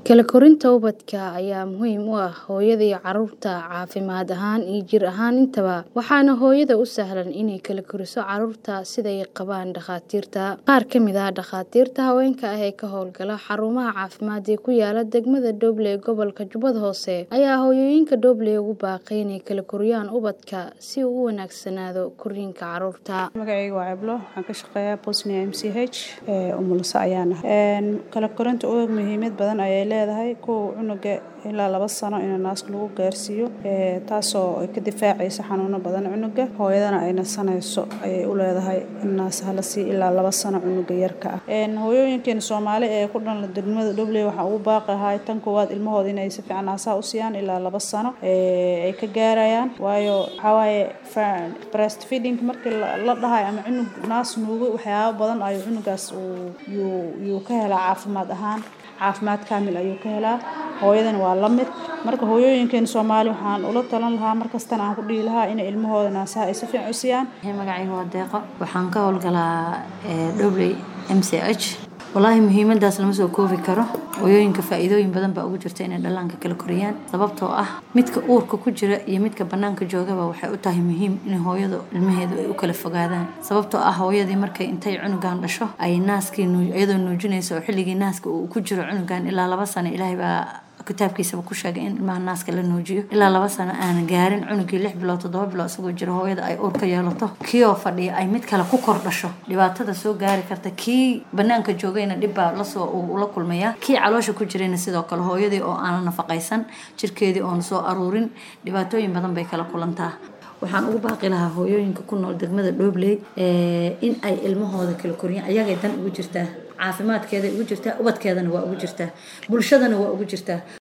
Kala korinta ubadka ayaa muhiim u ah hooyada iyo carruurta caafimaad ahaan iyo jir ahaan intaba, waxaana hooyada u sahlan inay kala koriso carruurta sida ay qabaan dhakhaatiirta. Qaar ka mid ah dhakhaatiirta haweenka ah ee ka howlgala xarumaha caafimaad ee ku yaala degmada Dooble ee gobolka Jubbada Hoose ayaa hooyooyinka Dooble ugu baaqay inay kala koriyaan ubadka si uu u wanaagsanaado korriinka carruurta. Magacayga waa Eblo, waxaan ka shaqeeyaa Bosnia MCH ee umulsa ayaan ahay. Kala korinta ubadka muhiimad badan ayay leedahay kuwa cunuga ilaa laba sano in naaska lagu gaarsiiyo taasoo ka difaacaysa xanuuno badan cunuga hooyadana ay nasanayso ayay u leedahay in naasaha la siiyo ilaa laba sano cunuga yarka ah. Hooyooyinkeena Soomaali ee ku dhalan degmada Dooble waxaan ugu baaqi lahaa tan koowaad ilmahooda inay si fiican naasaha u siiyaan ilaa laba sano ay ka gaarayaan waayo waxaa waaye breastfeeding markii la dhahayo ama cunug naas nuugo waxyaabo badan ayuu cunugaas yuu ka helaa caafimaad ahaan caafimaad kaamil ayuu ka helaa hooyadana waa la mid marka hooyooyinkeena Soomaali waxaan ula talan lahaa markastana aan ku dhihi lahaa in ilmahooda naasaha ay si fiican u siiyaan magacayga waa Deeqo waxaan ka howlgalaa Dooble MCH wallaahi muhiimadaas lama soo koobi karo hooyooyinka faa'iidooyin badan baa ugu jirta inay dhallaanka kala koriyaan sababtoo ah midka uurka ku jira iyo midka bannaanka joogaba waxay u tahay muhiim in hooyadu ilmaheedu ay u kala fogaadaan sababtoo ah hooyadii markay intay cunugan dhasho ay naaskii iyadoo nuujinayso oo xilligii naaska uu ku jiro cunugan ilaa laba sano ilaahay baa kitaabkiisaba ku sheegay in ilmaha naaska la nuujiyo ilaa laba sano aan gaarin cunugii lix bilood toddoba bilood isagoo jira hooyada ay uur ka yeelato kii oo fadhiya ay mid kale ku kor dhasho dhibaatada soo gaari karta kii bannaanka joogayna dhibbaa lasoo uu la kulmayaa kii caloosha ku jirayna sidoo kale hooyadii oo aanan nafaqaysan jirkeedii oon soo aruurin dhibaatooyin badan bay kala kulantaa waxaan ugu baaqi lahaa hooyooyinka ku nool degmada Dooble in ay ilmahooda kala koriyaan ayagay dan ugu jirtaa caafimaadkeeda ugu jirtaa ubadkeedana waa ugu jirtaa bulshadana waa ugu jirtaa